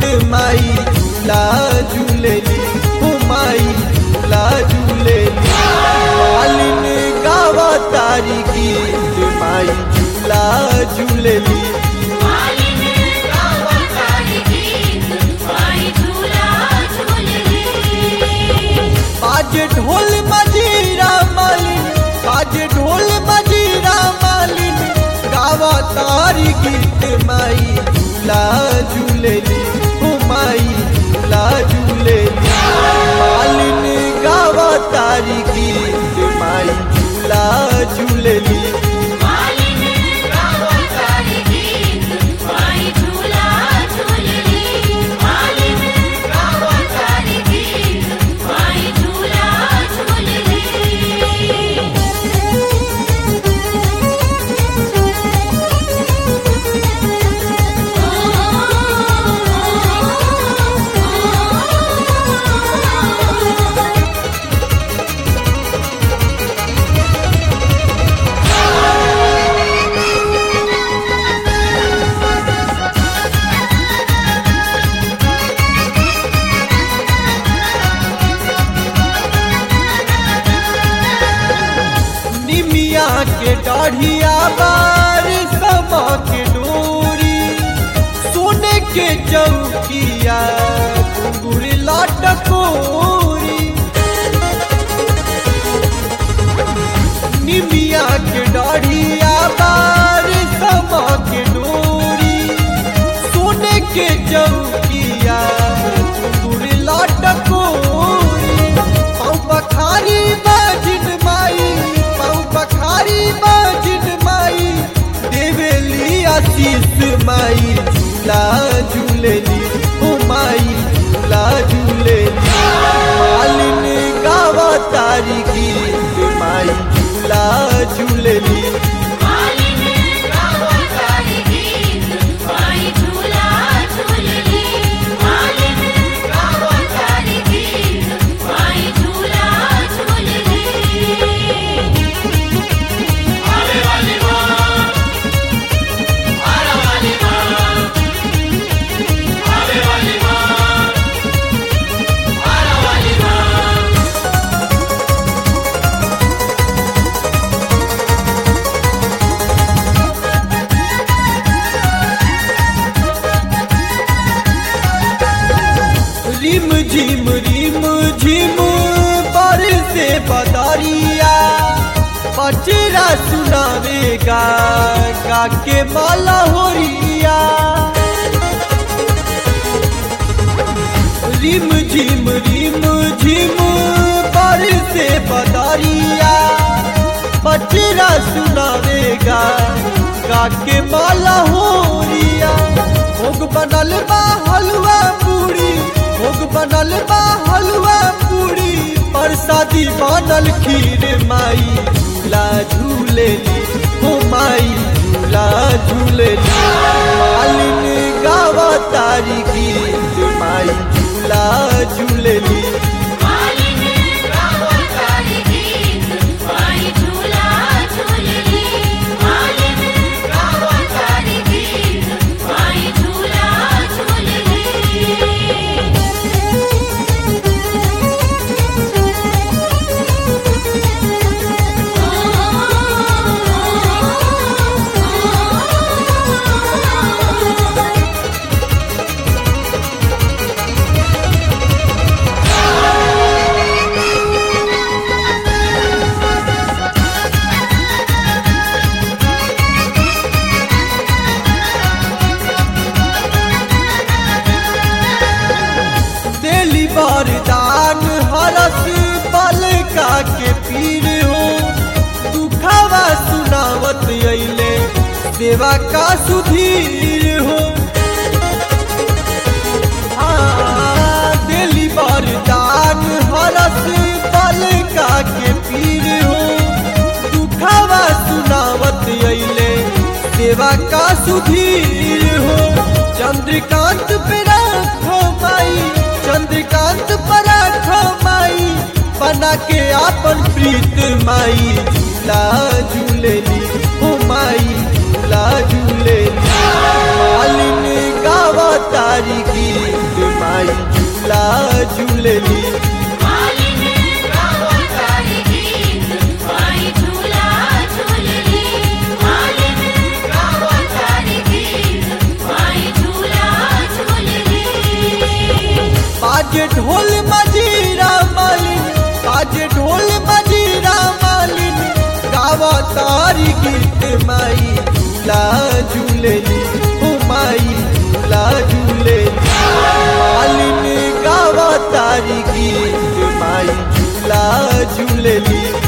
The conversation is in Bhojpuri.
माई झूला झूलेली हो माई झूला झूलेली मालिन गावा तारी गीत माई झूला झूलेली मालिनी गावा तारी गीत माई झूला झूलली बाजे ढोल मजीरा मालिन बाजे ढोल मजीरा मालिन गावा तारी गीत माई झूला झूलेली हो माई झूला झूलेली मालिन गावा तारी गीत माई झूला झूलेली मालिनी गावा तारी गीत माई झूला झूलली मालिनी गावा तारी गीत माई झूला झूलली निमिया के दाढ़िया बार समा के डोरी सोने के चौकिया घुंघुर लाटकोरी निमिया के दाढ़िया बार समा के डोरी सोने के चौकिया घुंघुर लाटकोरी पाँव पखारी बाजिन माई पाँव पखारी बाजिन माई देवेली आशीष माई झूला झूलेली ओ माई झूला झूलेली मालिन गावा तारी गीत माई झूला झूलेली मालिनी गावा तारी गीत माई झूला झूलली मालिनी गावा तारी गीत माई झूला झूलली आवे वाली मां आरा वाली मां आवे वाली मां आरा वाली मां रिम झिम रिम झिम पर से बदरिया पचरा सुनावेगा गा के माला होरिया रिम झिम रिम झिम पर से बदरिया पचरा सुनावेगा गा के माला होरिया भोग बनल बा हलवा पूरी भोग बनल बा हलवा पूरी प्रसादी बनल खीर माई झूला झूलेली हो माई झूला झूलेली मालिन गावा तारी गीत माई झूला झूलेली मालिनी गावा तारी गीत माई झूला झूलली मालिनी गावा तारी गीत माई झूला झूलली दिली वरदान हरस बलका के पीर हो दुखावा सुनावत अइले सेवा का सुधीर हो हाँ, दिली वरदान हरस बलका के पीर हो दुखावा सुनावत अइले सेवा का सुधीर हो चंद्रकांत पे राखो माई चंद्रकांत पर राखो माई बना के आपन प्रीत माई झूला झूलेली हो माई झूला झूलेली मालिन गावा तारी गीत बाजे ढोल मजीरा मालिन बाजे ढोल मजीरा मालिन गावा तारी गीत माई झूला झूलेली ओ माई झूला झूलेली मालिन गावा तारी गीत माई झूला झूलेली